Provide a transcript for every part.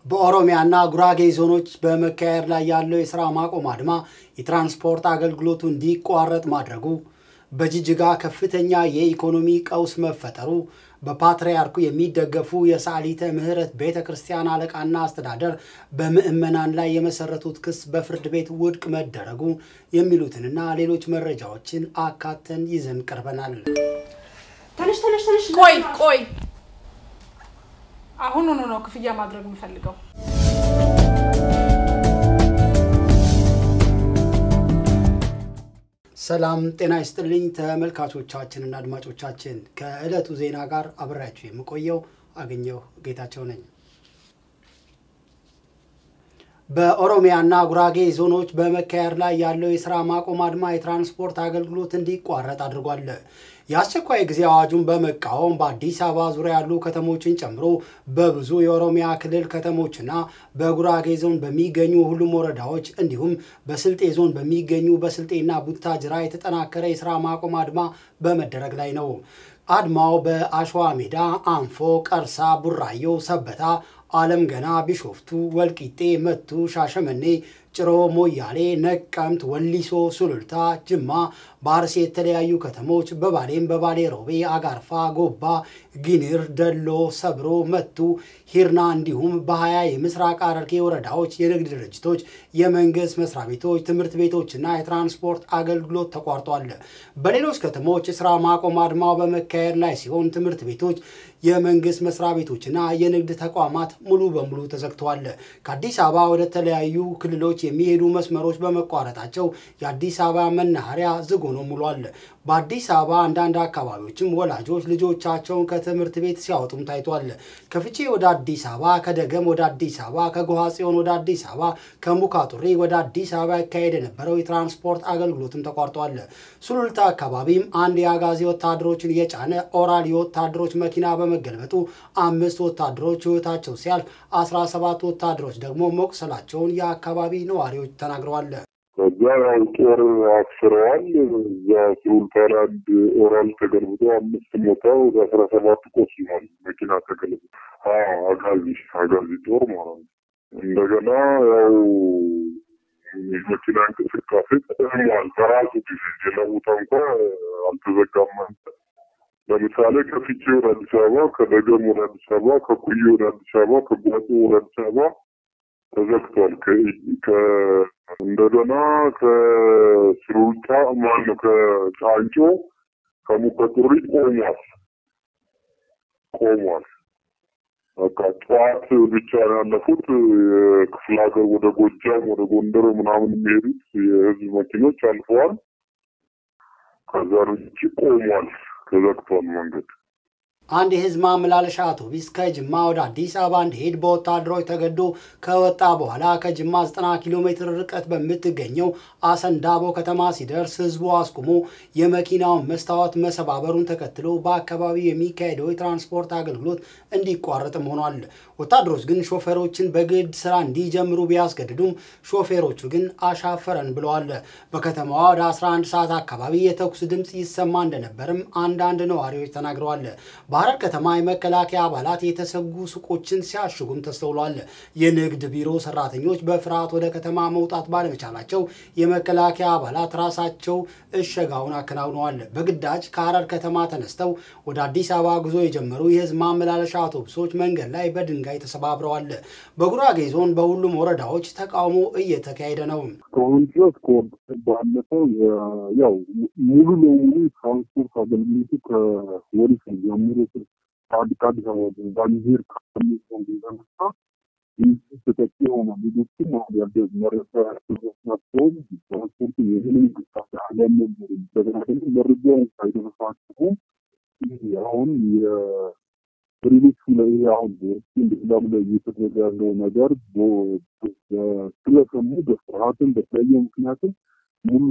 በኦሮሚያና ጉራጌ ዞኖች በመካሄድ ላይ ያለው የስራ ማቆም አድማ የትራንስፖርት አገልግሎቱ እንዲቋረጥ ማድረጉ፣ በጅጅጋ ከፍተኛ የኢኮኖሚ ቀውስ መፈጠሩ፣ በፓትርያርኩ የሚደገፉ የሰዓሊተ ምሕረት ቤተ ክርስቲያን አለቃና አስተዳደር በምዕመናን ላይ የመሰረቱት ክስ በፍርድ ቤት ውድቅ መደረጉ የሚሉትንና ሌሎች መረጃዎችን አካተን ይዘን ቀርበናል። ተነሽ ተነሽ ተነሽ። ቆይ ቆይ፣ አሁኑኑ ነው ክፍያ ማድረግ የምፈልገው። ሰላም ጤና ይስጥልኝ ተመልካቾቻችንና አድማጮቻችን፣ ከዕለቱ ዜና ጋር አብሬያችሁ የምቆየው አገኘሁ ጌታቸው ነኝ። በኦሮሚያና ጉራጌ ዞኖች በመካሄድ ላይ ያለው የስራ ማቆም አድማ የትራንስፖርት አገልግሎት እንዲቋረጥ አድርጓል። የአስቸኳይ ጊዜ አዋጁን በመቃወም በአዲስ አበባ ዙሪያ ያሉ ከተሞችን ጨምሮ በብዙ የኦሮሚያ ክልል ከተሞችና በጉራጌ ዞን በሚገኙ ሁሉም ወረዳዎች እንዲሁም በስልጤ ዞን በሚገኙ በስልጤና ቡታጅራ የተጠናከረ የስራ ማቆም አድማ በመደረግ ላይ ነው። አድማው በአሸዋ ሜዳ፣ አንፎ፣ ቀርሳ፣ ቡራዮ፣ ሰበታ አለም ገና፣ ቢሾፍቱ፣ ወልቂጤ፣ መቱ፣ ሻሸመኔ፣ ጭሮ፣ ሞያሌ፣ ነቀምት፣ ወሊሶ፣ ሱሉልታ፣ ጅማ፣ በአርሲ የተለያዩ ከተሞች በባሌም በባሌ ሮቤ፣ አጋርፋ፣ ጎባ፣ ጊኒር፣ ደሎ፣ ሰብሮ፣ መቱ፣ ሂርና እንዲሁም በሀያ የምስራቅ ሐረርጌ ወረዳዎች የንግድ ድርጅቶች፣ የመንግስት መስሪያ ቤቶች፣ ትምህርት ቤቶችና የትራንስፖርት አገልግሎት ተቋርጧል። በሌሎች ከተሞች የስራ ማቆም አድማው በመካሄድ ላይ ሲሆን ትምህርት ቤቶች፣ የመንግስት መስሪያ ቤቶችና የንግድ ተቋማት ሙሉ በሙሉ ተዘግተዋል። ከአዲስ አበባ ወደ ተለያዩ ክልሎች የሚሄዱ መስመሮች በመቋረጣቸው የአዲስ አበባ መናኸሪያ ዝግ ሆኖ ሙሏል። በአዲስ አበባ አንዳንድ አካባቢዎችም ወላጆች ልጆቻቸውን ከትምህርት ቤት ሲያወጡም ታይቷል። ከፍቼ ወደ አዲስ አበባ፣ ከደገም ወደ አዲስ አበባ፣ ከጎሃ ጽዮን ወደ አዲስ አበባ፣ ከሙካጡሪ ወደ አዲስ አበባ ያካሄድ የነበረው የትራንስፖርት አገልግሎትም ተቋርጧል። ሱሉልታ አካባቢም አንድ የአጋዚ ወታደሮችን የጫነ ኦራል የወታደሮች መኪና በመገልበጡ አምስት ወታደሮች ሕይወታቸው ሲያልፍ አስራ ሰባት ወታደሮች ደግሞ መቁሰላቸውን የአካባቢ ነዋሪዎች ተናግረዋል። ከዛ ያው ጦር አስረዋል። እዛ ሱሉልታ ላይ አንድ ኦራል ተገልብጦ አምስት ሞታ ወደ አስራ ሰባት ቆስሏል። መኪና ተገልብጦ አጋዚ አጋዚ ጦር ማለት ነው። እንደገና ያው የመኪና እንቅስቃሴ ተጠቅሟል። በራሱ ጊዜ ሌላ ቦታ እንኳ አልተዘጋም። ለምሳሌ ከፍቼ ወደ አዲስ አበባ፣ ከደገም ወደ አዲስ አበባ፣ ከኩዬ ወደ አዲስ አበባ፣ ከጓጮ ወደ አዲስ አበባ ተዘግቷል። እንደገና ከሱሉልታ ማነው ከጫንጮ ከሙከጡሪ ቆሟል ቆሟል። በቃ ጠዋት ብቻ ነው ያለፉት። የክፍለ ሀገር ወደ ጎጃም ወደ ጎንደር ምናምን የሚሄዱት የህዝብ መኪኖች አልፈዋል። ከዛ ውጭ ቆሟል፣ ተዘግቷል መንገድ። አንድ የህዝብ ማመላለሻ አውቶቡስ ከጅማ ወደ አዲስ አበባ እንዲሄድ በወታደሮች ተገዶ ከወጣ በኋላ ከጅማ 90 ኪሎ ሜትር ርቀት በምትገኘው አሰንዳቦ ከተማ ሲደርስ ህዝቡ አስቁሞ የመኪናውን መስታወት መሰባበሩን ተከትሎ በአካባቢው የሚካሄደው የትራንስፖርት አገልግሎት እንዲቋረጥም ሆኗል። ወታደሮች ግን ሾፌሮችን በግድ ስራ እንዲጀምሩ ቢያስገድዱም ሾፌሮቹ ግን አሻፈረን ብለዋል። በከተማዋ ወደ 11 ሰዓት አካባቢ የተኩስ ድምፅ ይሰማ እንደነበርም አንዳንድ ነዋሪዎች ተናግረዋል። በሐረር ከተማ የመከላከያ አባላት የተሰጉ ሱቆችን ሲያሽጉም ተስተውሏል። የንግድ ቢሮ ሰራተኞች በፍርሃት ወደ ከተማ መውጣት ባለመቻላቸው የመከላከያ አባላት ራሳቸው እሸጋውን አከናውነዋል። በግዳጅ ከሐረር ከተማ ተነስተው ወደ አዲስ አበባ ጉዞ የጀመሩ የህዝብ ማመላለሻ አውቶቡሶች መንገድ ላይ በድንጋይ ተሰባብረዋል። በጉራጌ ዞን በሁሉም ወረዳዎች ተቃውሞ እየተካሄደ ነው። እስካሁን ድረስ ባለፈው ያው ሙሉ ለሙሉ ትራንስፖርት አገልግሎቱ ከወሊስ ጀምሮ ከአዲስ አበባ ባንዲር ከሚሆን የተነሳ ተጠቂ የሆነ ሌሎችም አሁን ያለ መረጃ ናቸውም ትራንስፖርቱ የምንም እንቅስቃሴ አለመኖሩ እንደገና ደግሞ መረጃ ሳይደረሳቸው አሁን በሌሎቹ ላይ አሁን ሌላም ላይ እየተደረገ ያለው ነገር ስለሰሙ በፍርሃትም በተለያየ ምክንያትም ሙሉ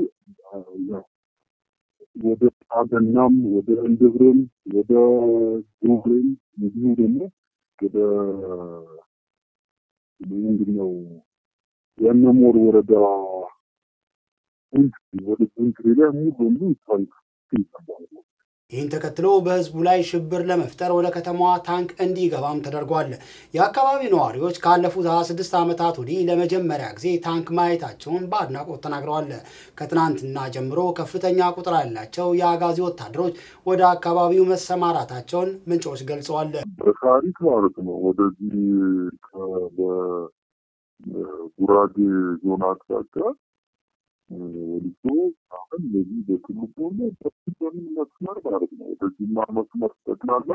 ወደ ጣገናም ወደ እንድብርም ወደ ጉብሬም እንዲሁ ደግሞ ወደ ምንድነው የነሞር ወረዳ ወደ ዙንትሪ ላይ ሙሉ በሙሉ ይታል ይሰባል። ይህን ተከትሎ በህዝቡ ላይ ሽብር ለመፍጠር ወደ ከተማዋ ታንክ እንዲገባም ተደርጓል። የአካባቢው ነዋሪዎች ካለፉት 26 ዓመታት ወዲህ ለመጀመሪያ ጊዜ ታንክ ማየታቸውን በአድናቆት ተናግረዋል። ከትናንትና ጀምሮ ከፍተኛ ቁጥር ያላቸው የአጋዚ ወታደሮች ወደ አካባቢው መሰማራታቸውን ምንጮች ገልጸዋል። በታሪክ ማለት ነው ወደዚህ በጉራጌ ዞን አቅጣጫ ወሊሶ አሁን በዚህ በትልቁ በትልቁ መስመር ማለት ነው ወደዚህማ መስመር ጠቅላላ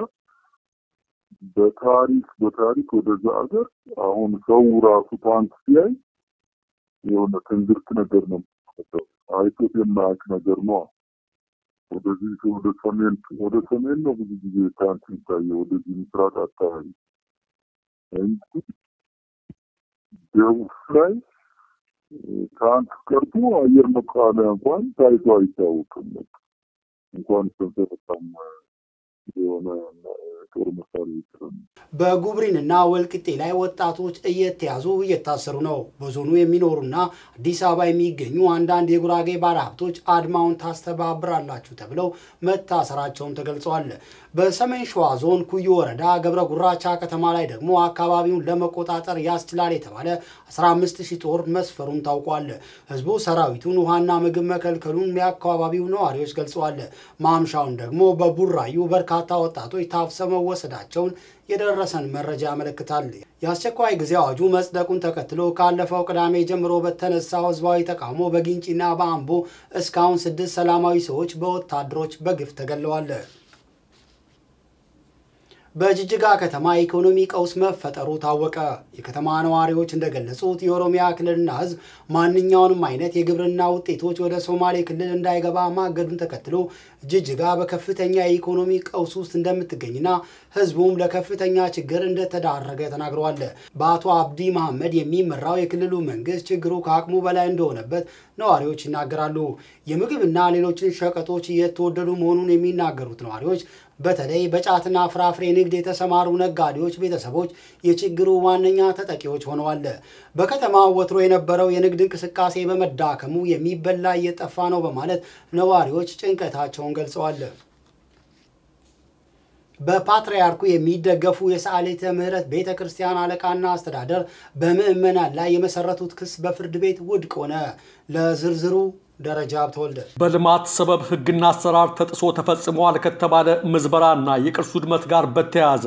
በታሪክ በታሪክ ወደዛ ሀገር አሁን ሰው ራሱ ታንክ ሲያይ የሆነ ትንግርት ነገር ነው አይቶት የማያውቅ ነገር ነው። ወደዚህ ወደ ሰሜን ወደ ሰሜን ነው ብዙ ጊዜ ታንክ የሚታየው ወደዚህ ምስራቅ አካባቢ እንጂ ደቡብ ላይ ታንክ ቀርቶ አየር መቃወሚያ እንኳን ታይቶ አይታወቅም። እንኳን ሰንሰለታም የሆነ ጦር መሳሪያ ይችላል። በጉብሪንና ወልቅጤ ላይ ወጣቶች እየተያዙ እየታሰሩ ነው። በዞኑ የሚኖሩና አዲስ አበባ የሚገኙ አንዳንድ የጉራጌ ባለሀብቶች አድማውን ታስተባብራላችሁ ተብለው መታሰራቸውን ተገልጸዋል። በሰሜን ሸዋ ዞን ኩዩ ወረዳ ገብረ ጉራቻ ከተማ ላይ ደግሞ አካባቢውን ለመቆጣጠር ያስችላል የተባለ 15 ሺህ ጦር መስፈሩን ታውቋል። ህዝቡ ሰራዊቱን ውሃና ምግብ መከልከሉን የአካባቢው ነዋሪዎች ገልጸዋል። ማምሻውን ደግሞ በቡራዩ በርካታ ወጣቶች ታፍሰው መወሰዳቸውን የደረሰን መረጃ ያመለክታል። የአስቸኳይ ጊዜ አዋጁ መጽደቁን ተከትሎ ካለፈው ቅዳሜ ጀምሮ በተነሳው ህዝባዊ ተቃውሞ በጊንጪና በአምቦ እስካሁን ስድስት ሰላማዊ ሰዎች በወታደሮች በግፍ ተገለዋል። በጅጅጋ ከተማ የኢኮኖሚ ቀውስ መፈጠሩ ታወቀ። የከተማ ነዋሪዎች እንደገለጹት የኦሮሚያ ክልልና ህዝብ ማንኛውንም አይነት የግብርና ውጤቶች ወደ ሶማሌ ክልል እንዳይገባ ማገዱን ተከትሎ ጅጅጋ በከፍተኛ የኢኮኖሚ ቀውስ ውስጥ እንደምትገኝና ህዝቡም ለከፍተኛ ችግር እንደተዳረገ ተናግረዋል። በአቶ አብዲ መሐመድ የሚመራው የክልሉ መንግስት ችግሩ ከአቅሙ በላይ እንደሆነበት ነዋሪዎች ይናገራሉ። የምግብና ሌሎችን ሸቀጦች እየተወደዱ መሆኑን የሚናገሩት ነዋሪዎች በተለይ በጫትና ፍራፍሬ ንግድ የተሰማሩ ነጋዴዎች ቤተሰቦች የችግሩ ዋነኛ ተጠቂዎች ሆነዋል። በከተማው ወትሮ የነበረው የንግድ እንቅስቃሴ በመዳከሙ የሚበላ እየጠፋ ነው በማለት ነዋሪዎች ጭንቀታቸውን ገልጸዋል። በፓትርያርኩ የሚደገፉ የሰዓሊተ ምሕረት ቤተ ክርስቲያን አለቃና አስተዳደር በምዕመናን ላይ የመሰረቱት ክስ በፍርድ ቤት ውድቅ ሆነ። ለዝርዝሩ ደረጃ ተወልደ በልማት ሰበብ ሕግና አሰራር ተጥሶ ተፈጽመዋል ከተባለ ምዝበራና የቅርስ ውድመት ጋር በተያያዘ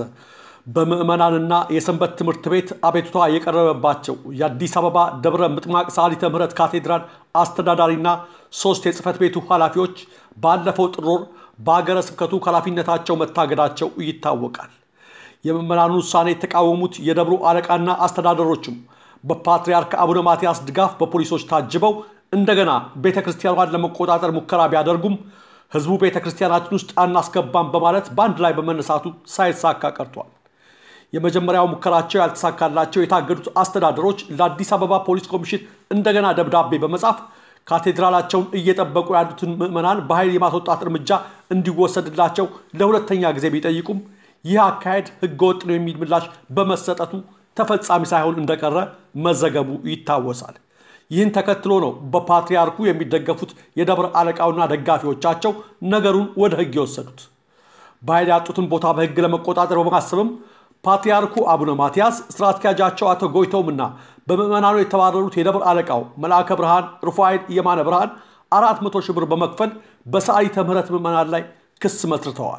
በምዕመናንና የሰንበት ትምህርት ቤት አቤቱታ የቀረበባቸው የአዲስ አበባ ደብረ ምጥማቅ ሰዓሊተ ምሕረት ካቴድራል አስተዳዳሪና ሶስት የጽህፈት ቤቱ ኃላፊዎች ባለፈው ጥር ወር በሀገረ ስብከቱ ከኃላፊነታቸው መታገዳቸው ይታወቃል። የምዕመናኑ ውሳኔ የተቃወሙት የደብሩ አለቃና አስተዳደሮችም በፓትርያርክ አቡነ ማትያስ ድጋፍ በፖሊሶች ታጅበው እንደገና ቤተ ክርስቲያኗን ለመቆጣጠር ሙከራ ቢያደርጉም ህዝቡ ቤተ ክርስቲያናችን ውስጥ አናስገባም በማለት በአንድ ላይ በመነሳቱ ሳይሳካ ቀርቷል። የመጀመሪያው ሙከራቸው ያልተሳካላቸው የታገዱት አስተዳደሮች ለአዲስ አበባ ፖሊስ ኮሚሽን እንደገና ደብዳቤ በመጻፍ ካቴድራላቸውን እየጠበቁ ያሉትን ምዕመናን በኃይል የማስወጣት እርምጃ እንዲወሰድላቸው ለሁለተኛ ጊዜ ቢጠይቁም ይህ አካሄድ ህገወጥ ነው የሚል ምላሽ በመሰጠቱ ተፈጻሚ ሳይሆን እንደቀረ መዘገቡ ይታወሳል። ይህን ተከትሎ ነው በፓትርያርኩ የሚደገፉት የደብረ አለቃውና ደጋፊዎቻቸው ነገሩን ወደ ህግ የወሰዱት። በኃይል ያጡትን ቦታ በህግ ለመቆጣጠር በማሰብም ፓትርያርኩ አቡነ ማትያስ ስራ አስኪያጃቸው አቶ ጎይተውምና በምዕመናኑ የተባረሩት የደብረ አለቃው መልአከ ብርሃን ሩፋኤል የማነ ብርሃን አራት መቶ ሺህ ብር በመክፈል በሰዓሊተ ምሕረት ምዕመናን ላይ ክስ መስርተዋል።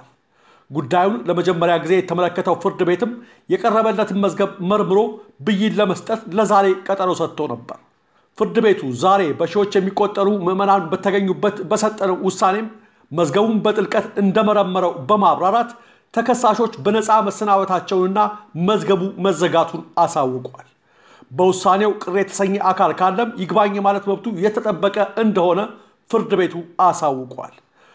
ጉዳዩን ለመጀመሪያ ጊዜ የተመለከተው ፍርድ ቤትም የቀረበለትን መዝገብ መርምሮ ብይን ለመስጠት ለዛሬ ቀጠሮ ሰጥቶ ነበር። ፍርድ ቤቱ ዛሬ በሺዎች የሚቆጠሩ ምዕመናን በተገኙበት በሰጠነው ውሳኔም መዝገቡን በጥልቀት እንደመረመረው በማብራራት ተከሳሾች በነፃ መሰናበታቸውንና መዝገቡ መዘጋቱን አሳውቋል። በውሳኔው ቅር የተሰኘ አካል ካለም ይግባኝ ማለት መብቱ የተጠበቀ እንደሆነ ፍርድ ቤቱ አሳውቋል።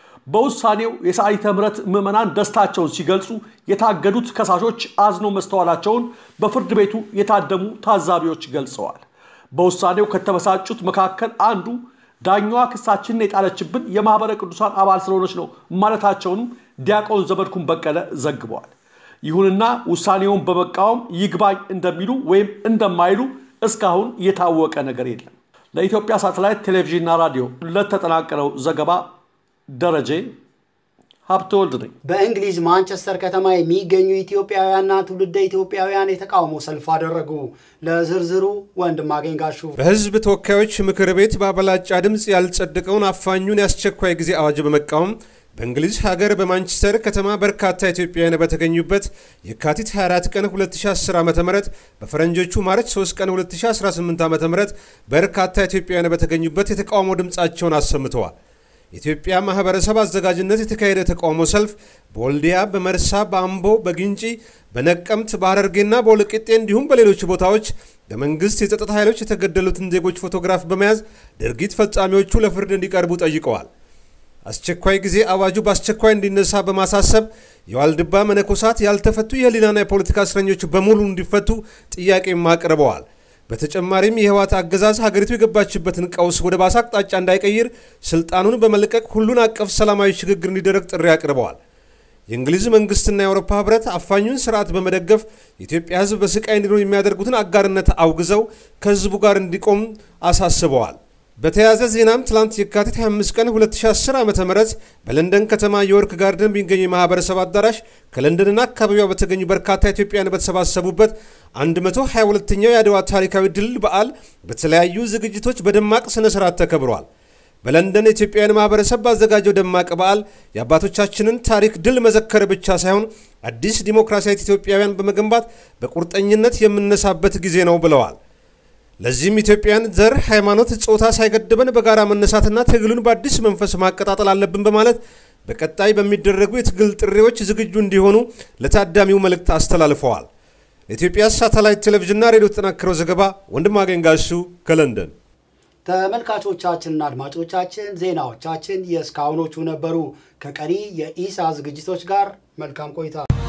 በውሳኔው የሰዓሊተ ምሕረት ምዕመናን ደስታቸውን ሲገልጹ የታገዱት ከሳሾች አዝኖ መስተዋላቸውን በፍርድ ቤቱ የታደሙ ታዛቢዎች ገልጸዋል። በውሳኔው ከተበሳጩት መካከል አንዱ ዳኛዋ ክሳችንን የጣለችብን የማኅበረ ቅዱሳን አባል ስለሆነች ነው ማለታቸውንም ዲያቆን ዘመድኩን በቀለ ዘግበዋል። ይሁንና ውሳኔውን በመቃወም ይግባኝ እንደሚሉ ወይም እንደማይሉ እስካሁን የታወቀ ነገር የለም። ለኢትዮጵያ ሳተላይት ቴሌቪዥንና ራዲዮ ለተጠናቀረው ዘገባ ደረጀ ሀብተወልድ ነኝ። በእንግሊዝ ማንቸስተር ከተማ የሚገኙ ኢትዮጵያውያንና ትውልደ ኢትዮጵያውያን የተቃውሞ ሰልፍ አደረጉ። ለዝርዝሩ ወንድማገኝ ጋሹ። በሕዝብ ተወካዮች ምክር ቤት በአበላጫ ድምፅ ያልጸደቀውን አፋኙን የአስቸኳይ ጊዜ አዋጅ በመቃወም በእንግሊዝ ሀገር በማንቸስተር ከተማ በርካታ ኢትዮጵያውያን በተገኙበት የካቲት 24 ቀን 2010 ዓ ም በፈረንጆቹ ማርች 3 ቀን 2018 ዓ ም በርካታ ኢትዮጵያውያን በተገኙበት የተቃውሞ ድምፃቸውን አሰምተዋል። የኢትዮጵያ ማህበረሰብ አዘጋጅነት የተካሄደ የተቃውሞ ሰልፍ በወልዲያ፣ በመርሳ፣ በአምቦ፣ በግንጪ፣ በነቀምት፣ በሐረርጌና በወልቂጤ እንዲሁም በሌሎች ቦታዎች በመንግስት የጸጥታ ኃይሎች የተገደሉትን ዜጎች ፎቶግራፍ በመያዝ ድርጊት ፈጻሚዎቹ ለፍርድ እንዲቀርቡ ጠይቀዋል። አስቸኳይ ጊዜ አዋጁ በአስቸኳይ እንዲነሳ በማሳሰብ የዋልድባ መነኮሳት ያልተፈቱ የህሊናና የፖለቲካ እስረኞች በሙሉ እንዲፈቱ ጥያቄም አቅርበዋል። በተጨማሪም የህወሓት አገዛዝ ሀገሪቱ የገባችበትን ቀውስ ወደ ባሰ አቅጣጫ እንዳይቀይር ስልጣኑን በመልቀቅ ሁሉን አቀፍ ሰላማዊ ሽግግር እንዲደረግ ጥሪ አቅርበዋል። የእንግሊዝ መንግስትና የአውሮፓ ህብረት አፋኙን ስርዓት በመደገፍ የኢትዮጵያ ህዝብ በስቃይ እንዲኖር የሚያደርጉትን አጋርነት አውግዘው ከህዝቡ ጋር እንዲቆም አሳስበዋል። በተያያዘ ዜናም ትላንት የካቲት 25 ቀን 2010 ዓ ም በለንደን ከተማ የወርክ ጋርደን በሚገኙ የማህበረሰብ አዳራሽ ከለንደንና አካባቢዋ በተገኙ በርካታ ኢትዮጵያውያን በተሰባሰቡበት 122ኛው የአድዋ ታሪካዊ ድል በዓል በተለያዩ ዝግጅቶች በደማቅ ስነ ስርዓት ተከብሯል። በለንደን የኢትዮጵያውያን ማህበረሰብ ባዘጋጀው ደማቅ በዓል የአባቶቻችንን ታሪክ ድል መዘከር ብቻ ሳይሆን አዲስ ዲሞክራሲያዊት ኢትዮጵያውያን በመገንባት በቁርጠኝነት የምነሳበት ጊዜ ነው ብለዋል። ለዚህም ኢትዮጵያን ዘር፣ ሃይማኖት፣ ጾታ ሳይገድበን በጋራ መነሳትና ትግሉን በአዲስ መንፈስ ማቀጣጠል አለብን በማለት በቀጣይ በሚደረጉ የትግል ጥሪዎች ዝግጁ እንዲሆኑ ለታዳሚው መልእክት አስተላልፈዋል። ለኢትዮጵያ ሳተላይት ቴሌቪዥንና ሬዲዮ የተጠናከረው ዘገባ ወንድማገኝ ጋሹ ከለንደን። ተመልካቾቻችንና አድማጮቻችን ዜናዎቻችን የእስካሁኖቹ ነበሩ። ከቀሪ የኢሳ ዝግጅቶች ጋር መልካም ቆይታ